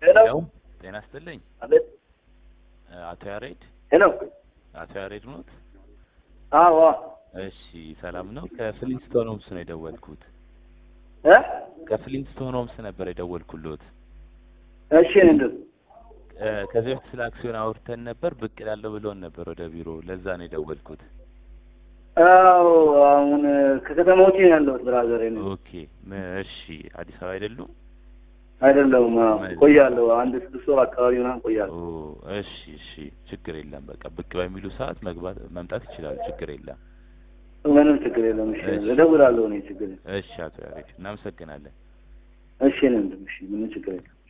ሄሎ ሄሎ ጤና ይስጥልኝ አቤት አቶ ያሬድ ሄሎ አቶ ያሬድ ኖት? አዎ እሺ ሰላም ነው። ከፍሊንስቶን ሆምስ ነው የደወልኩት። እ ከፍሊንስቶን ሆምስ ነበር የደወልኩሎት። እሺ እንዴት እ ከዚህ በፊት ስለ አክሲዮን አውርተን ነበር። ብቅ እላለሁ ብሎን ነበር ወደ ቢሮ። ለዛ ነው የደወልኩት። አዎ አሁን ከከተማ ውጪ ነው ያለሁት ብራዘር ነው ኦኬ ም- እሺ አዲስ አበባ አይደሉም? አይደለሁም አዎ ቆያለሁ አንድ ስድስት ወር አካባቢ ምናምን ቆያለሁ ኦ እሺ እሺ ችግር የለም። በቃ ብቅ በሚሉ ሰዓት መግባት መምጣት ይችላሉ። ችግር የለም። ምንም ችግር የለም እሺ እሺ። እደውላለሁ እኔ ችግር የለም እሺ አቶ ያሬድ እናመሰግናለን። እሺ ነው እሺ ምንም ችግር የለም